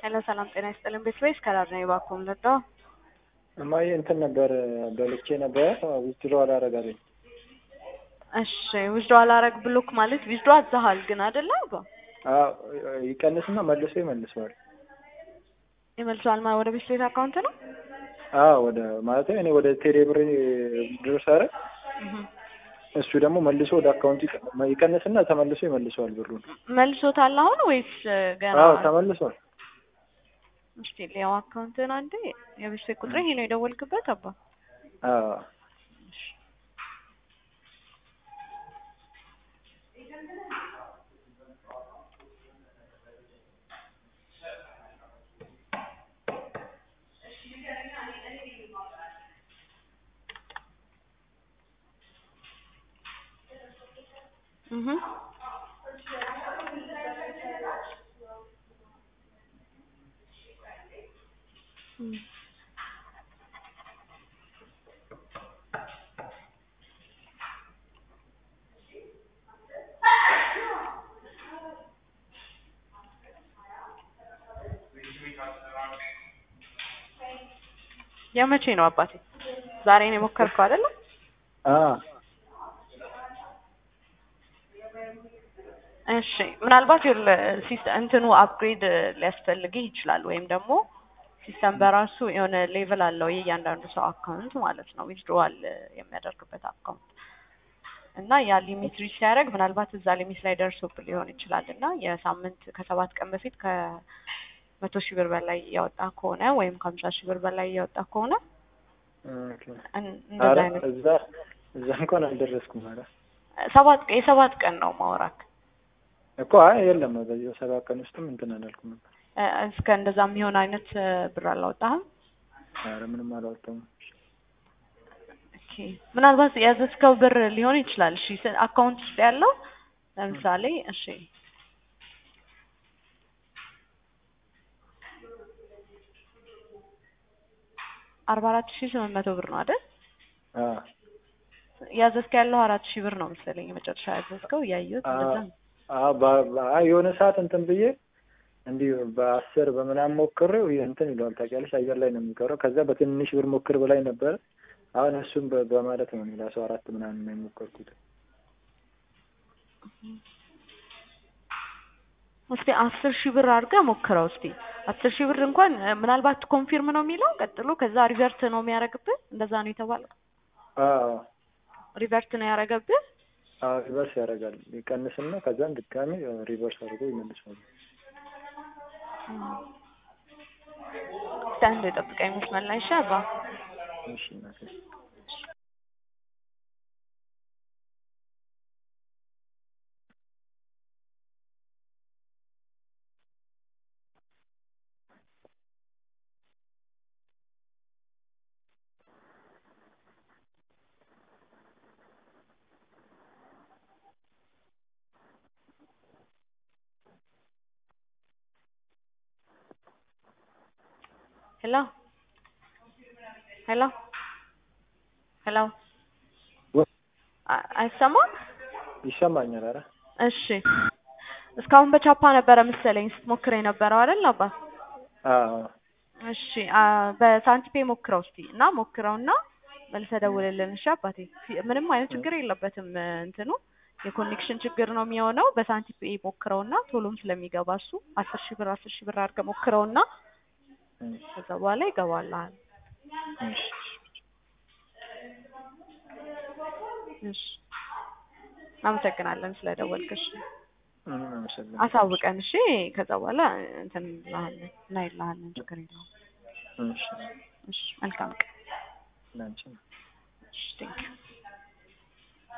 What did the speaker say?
ሄሎ ሰላም ጤና ይስጥልን ቤት ወይስ ከላር ነው የባኮም ልርዳው? እማዬ እንትን ነበር በልቼ ነበር ዊዝድሮ አላረጋለኝ። እሺ ዊዝድሮ አላረግ ብሎክ ማለት ዊዝድሮ አዛሃል ግን አይደለ አባ ይቀንስና መልሶ ይመልሰዋል። ይመልሰዋል ማለት ወደ ቤት ቤት አካውንት ነው? አዎ ወደ ማለት እኔ ወደ ቴሌ ብር ዊዝድሮ ሳረግ እሱ ደግሞ መልሶ ወደ አካውንቱ ይቀንስና ተመልሶ ይመልሰዋል ብሩን። መልሶታል አሁን ወይስ ገና? አዎ ተመልሷል። እስቲ ሊያው አካውንትን አንዴ የቤት ቤት ቁጥር ይሄ ነው የደወልክበት አባ? አዎ እህ የመቼ ነው አባቴ? ዛሬ ነው የሞከርከው አይደለ? አዎ እሺ ምናልባት ሲስተም እንትኑ አፕግሬድ ሊያስፈልግህ ይችላል። ወይም ደግሞ ሲስተም በራሱ የሆነ ሌቭል አለው የእያንዳንዱ ሰው አካውንት ማለት ነው ዊዝድሮዋል የሚያደርግበት አካውንት እና ያ ሊሚት ሪች ሲያደርግ ምናልባት እዛ ሊሚት ላይ ደርሶብህ ሊሆን ይችላል እና የሳምንት ከሰባት ቀን በፊት ከመቶ ሺህ ብር በላይ እያወጣ ከሆነ ወይም ከሀምሳ ሺህ ብር በላይ እያወጣ ከሆነ እንደዛ አይነት እዛ እዛ እንኳን አልደረስኩም ማለት ሰባት የሰባት ቀን ነው ማውራክ እኮ አይ የለም በዚህ በሰባት ቀን ውስጥም እንትን አላልኩም ነበር። እስከ እንደዛ የሚሆን አይነት ብር አላወጣህም? ኧረ ምንም አላወጣሁም። ኦኬ ምናልባት ያዘዝከው ብር ሊሆን ይችላል። እሺ አካውንት ውስጥ ያለው ለምሳሌ እሺ አርባ አራት ሺህ ስምንት መቶ ብር ነው አይደል? አዎ ያዘዝከው ያለው አራት ሺህ ብር ነው መሰለኝ የመጨረሻ ያዘዝከው እያየሁት እንደዛ ነው። አዎ የሆነ ሰዓት እንትን ብዬ እንዲህ በአስር በምናምን ሞክሬው እንትን ይለዋል ታውቂያለሽ፣ አየር ላይ ነው የሚቀረው። ከዛ በትንሽ ብር ሞክር በላይ ነበረ። አሁን እሱም በማለት ነው ሌላ ሰው አራት ምናምን ነው የሞከርኩት። እስቲ አስር ሺህ ብር አድርገህ ሞክረው እስቲ። አስር ሺህ ብር እንኳን ምናልባት ኮንፊርም ነው የሚለው ቀጥሎ፣ ከዛ ሪቨርት ነው የሚያደርግብህ። እንደዛ ነው የተባለው። አዎ ሪቨርት ነው ያደረገብህ። አዎ ሪቨርስ ያደርጋል። ይቀንስና ከዛም ድጋሚ ሪቨርስ አድርጎ ይመልሳል። እስቲ አንዴ ጠብቀኝ መስመር ላይ እሺ አባ። እሺ እናቴ ሄሎ ሄሎ ሄሎ አይሰማም? ይሰማኛል። ኧረ እሺ እስካሁን በቻፓ ነበረ መሰለኝ ስትሞክር የነበረው አይደል አባ? አዎ እሺ በሳንቲፔ ሞክረው እስቲ እና ሞክረውና መልሰህ ደውልልን እሺ አባቴ። ምንም አይነት ችግር የለበትም እንትኑ የኮኔክሽን ችግር ነው የሚሆነው። በሳንቲፔ ሞክረውና ቶሎም ስለሚገባ እሱ አስር ሺህ ብር አስር ሺህ ብር አድርገህ ሞክረውና ከዛ በኋላ ይገባልሃል። እሺ አመሰግናለን ስለደወልክሽ። አሳውቀን እሺ። ከዛ በኋላ እንትን እንልሃለን እናይልሃለን። ችግር የለውም። እሺ መልካም ቀን። ላንቺ እሺ ቴንኪው